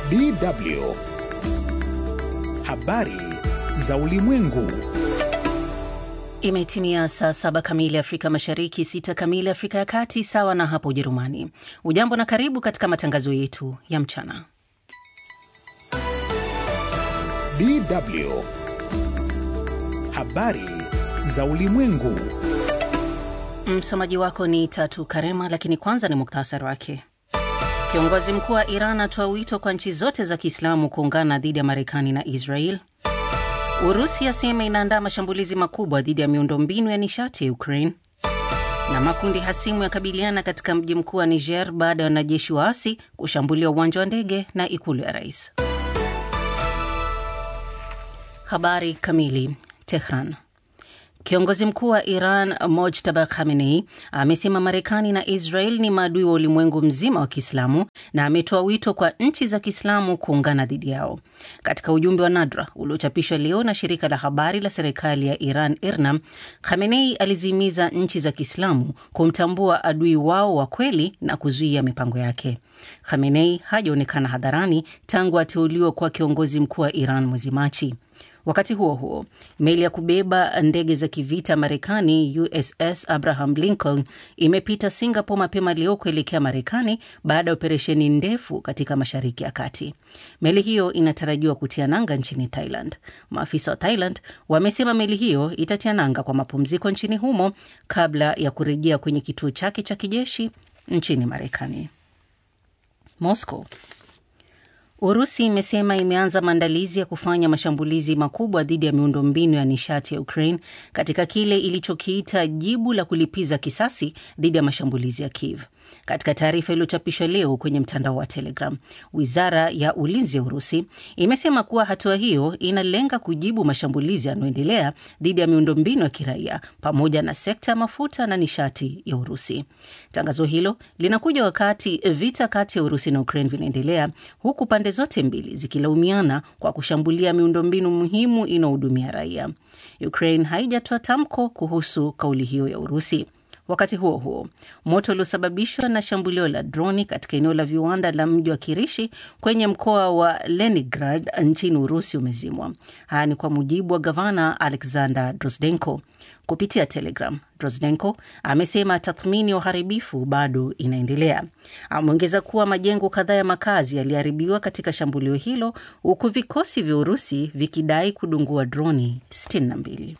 DW habari za ulimwengu. Imetimia saa saba kamili Afrika Mashariki, sita kamili Afrika ya Kati, sawa na hapo Ujerumani. Ujambo na karibu katika matangazo yetu ya mchana. DW habari za ulimwengu. Msomaji wako ni Tatu Karema, lakini kwanza ni muktasari wake. Kiongozi mkuu wa Iran atoa wito kwa nchi zote za Kiislamu kuungana dhidi ya Marekani na Israel. Urusi yasema inaandaa mashambulizi makubwa dhidi ya miundombinu ya nishati ya Ukraine, na makundi hasimu yakabiliana katika mji mkuu wa Niger baada ya wanajeshi waasi kushambulia uwanja wa ndege na ikulu ya rais. Habari kamili. Tehran. Kiongozi mkuu wa Iran Mojtaba Khamenei amesema Marekani na Israel ni maadui wa ulimwengu mzima wa Kiislamu na ametoa wito kwa nchi za Kiislamu kuungana dhidi yao. Katika ujumbe wa nadra uliochapishwa leo na shirika la habari la serikali ya Iran IRNA, Khamenei alizihimiza nchi za Kiislamu kumtambua adui wao wa kweli na kuzuia mipango yake. Khamenei hajaonekana hadharani tangu ateuliwa kuwa kiongozi mkuu wa Iran mwezi Machi. Wakati huo huo, meli ya kubeba ndege za kivita Marekani USS Abraham Lincoln imepita Singapore mapema leo kuelekea Marekani baada ya operesheni ndefu katika Mashariki ya Kati. Meli hiyo inatarajiwa kutia nanga nchini Thailand. Maafisa wa Thailand wamesema meli hiyo itatia nanga kwa mapumziko nchini humo kabla ya kurejea kwenye kituo chake cha kijeshi nchini Marekani. Moscow Urusi imesema imeanza maandalizi ya kufanya mashambulizi makubwa dhidi ya miundombinu ya nishati ya Ukraine katika kile ilichokiita jibu la kulipiza kisasi dhidi ya mashambulizi ya Kiev. Katika taarifa iliyochapishwa leo kwenye mtandao wa Telegram, wizara ya ulinzi ya Urusi imesema kuwa hatua hiyo inalenga kujibu mashambulizi yanayoendelea dhidi ya miundombinu ya kiraia pamoja na sekta ya mafuta na nishati ya Urusi. Tangazo hilo linakuja wakati vita kati ya Urusi na Ukraine vinaendelea huku pande zote mbili zikilaumiana kwa kushambulia miundombinu muhimu inayohudumia raia. Ukraine haijatoa tamko kuhusu kauli hiyo ya Urusi. Wakati huo huo, moto uliosababishwa na shambulio la droni katika eneo la viwanda la mji wa Kirishi kwenye mkoa wa Leningrad nchini Urusi umezimwa. Haya ni kwa mujibu wa gavana Alexander Drozdenko. Kupitia Telegram, Drozdenko amesema tathmini ya uharibifu bado inaendelea. Ameongeza kuwa majengo kadhaa ya makazi yaliharibiwa katika shambulio hilo, huku vikosi vya Urusi vikidai kudungua droni 62.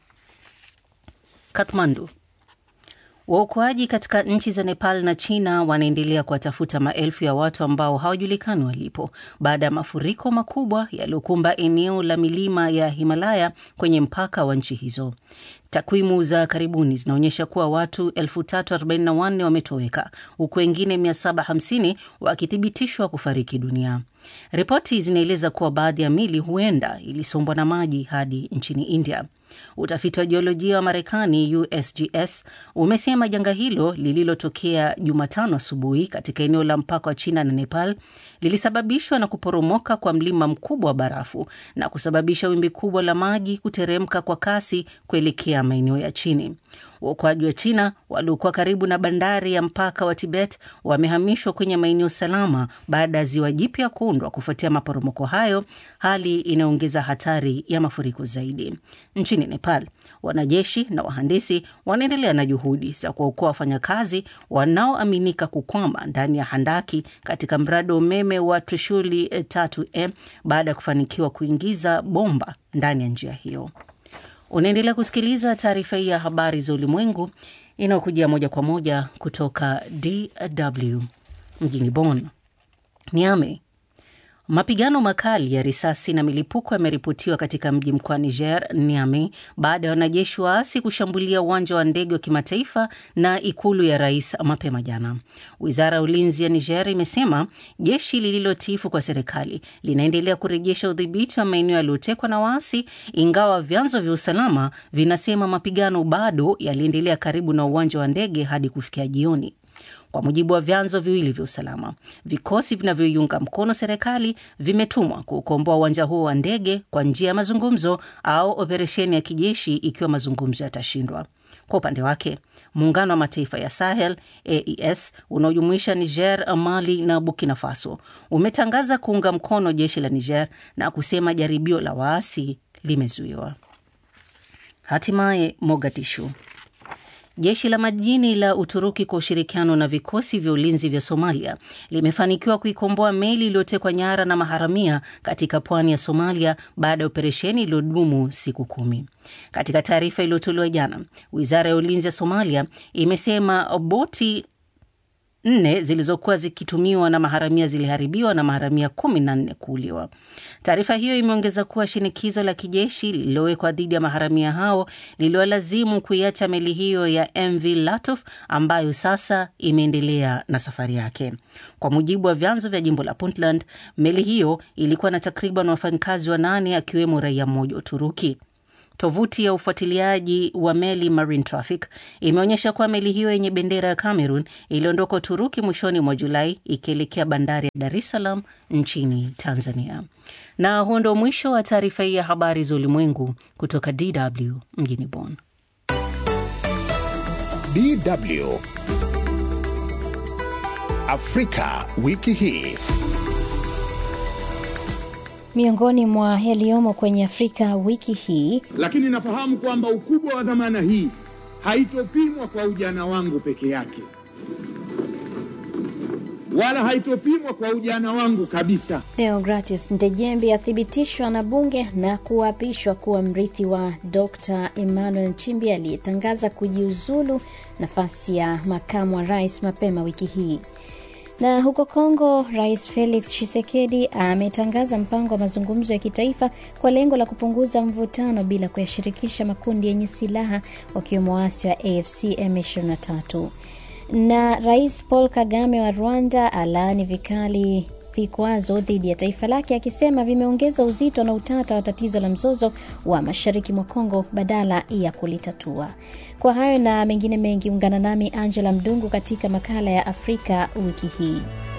Kathmandu. Waokoaji katika nchi za Nepal na China wanaendelea kuwatafuta maelfu ya watu ambao hawajulikani walipo baada ya mafuriko makubwa yaliyokumba eneo la milima ya Himalaya kwenye mpaka wa nchi hizo. Takwimu za karibuni zinaonyesha kuwa watu 344 wametoweka huku wengine 750 wakithibitishwa kufariki dunia. Ripoti zinaeleza kuwa baadhi ya mili huenda ilisombwa na maji hadi nchini India. Utafiti wa jiolojia wa Marekani, USGS, umesema janga hilo lililotokea Jumatano asubuhi katika eneo la mpaka wa China na Nepal lilisababishwa na kuporomoka kwa mlima mkubwa wa barafu na kusababisha wimbi kubwa la maji kuteremka kwa kasi kuelekea maeneo ya chini. Waokoaji wa China waliokuwa karibu na bandari ya mpaka wa Tibet wamehamishwa kwenye maeneo salama baada ya ziwa jipya kuundwa kufuatia maporomoko hayo, hali inayoongeza hatari ya mafuriko zaidi. Nchini Nepal, wanajeshi na wahandisi wanaendelea na juhudi za kuwaokoa wafanyakazi wanaoaminika kukwama ndani ya handaki katika mradi wa umeme wa Trishuli 3 baada ya kufanikiwa kuingiza bomba ndani ya njia hiyo. Unaendelea kusikiliza taarifa hii ya habari za ulimwengu inayokujia moja kwa moja kutoka DW mjini Bonn. Niame. Mapigano makali ya risasi na milipuko yameripotiwa katika mji mkuu wa Niger, Niamey, baada ya wanajeshi waasi kushambulia uwanja wa ndege wa kimataifa na ikulu ya rais mapema jana. Wizara ya ulinzi ya Niger imesema jeshi lililotiifu kwa serikali linaendelea kurejesha udhibiti wa maeneo yaliyotekwa na waasi, ingawa vyanzo vya usalama vinasema mapigano bado yaliendelea karibu na uwanja wa ndege hadi kufikia jioni. Kwa mujibu wa vyanzo viwili vya usalama, vikosi vinavyoiunga mkono serikali vimetumwa kuukomboa uwanja huo wa ndege kwa njia ya mazungumzo au operesheni ya kijeshi ikiwa mazungumzo yatashindwa. Kwa upande wake muungano wa mataifa ya Sahel AES unaojumuisha Niger, Mali na Burkina Faso umetangaza kuunga mkono jeshi la Niger na kusema jaribio la waasi limezuiwa. Hatimaye Mogadishu. Jeshi la majini la Uturuki kwa ushirikiano na vikosi vya ulinzi vya Somalia limefanikiwa kuikomboa meli iliyotekwa nyara na maharamia katika pwani ya Somalia baada ya operesheni iliyodumu siku kumi. Katika taarifa iliyotolewa jana, wizara ya ulinzi ya Somalia imesema boti nne zilizokuwa zikitumiwa na maharamia ziliharibiwa na maharamia kumi na nne kuuliwa. Taarifa hiyo imeongeza kuwa shinikizo la kijeshi lililowekwa dhidi ya maharamia hao liliwalazimu kuiacha meli hiyo ya MV Latof ambayo sasa imeendelea na safari yake. Kwa mujibu wa vyanzo vya jimbo la Puntland, meli hiyo ilikuwa na takriban wafanyakazi wanane akiwemo raia mmoja wa Uturuki. Tovuti ya ufuatiliaji wa meli Marine Traffic imeonyesha kuwa meli hiyo yenye bendera ya Cameroon iliondoka Uturuki mwishoni mwa Julai ikielekea bandari ya Dar es Salaam nchini Tanzania. Na huo ndio mwisho wa taarifa hii ya habari za ulimwengu kutoka DW mjini Bonn. DW Afrika wiki hii. Miongoni mwa yaliyomo kwenye Afrika wiki hii, lakini nafahamu kwamba ukubwa wa dhamana hii haitopimwa kwa ujana wangu peke yake, wala haitopimwa kwa ujana wangu kabisa. Deogratius Ndejembi athibitishwa na bunge na kuapishwa kuwa mrithi wa Dr Emmanuel Nchimbi aliyetangaza kujiuzulu nafasi ya makamu wa rais mapema wiki hii. Na huko Kongo, Rais Felix Tshisekedi ametangaza mpango wa mazungumzo ya kitaifa kwa lengo la kupunguza mvutano bila kuyashirikisha makundi yenye silaha wakiwemo waasi wa AFC M23. Na Rais Paul Kagame wa Rwanda alaani vikali vikwazo dhidi ya taifa lake akisema vimeongeza uzito na utata wa tatizo la mzozo wa mashariki mwa Kongo badala ya kulitatua. Kwa hayo na mengine mengi, ungana nami Angela Mdungu katika makala ya Afrika wiki hii.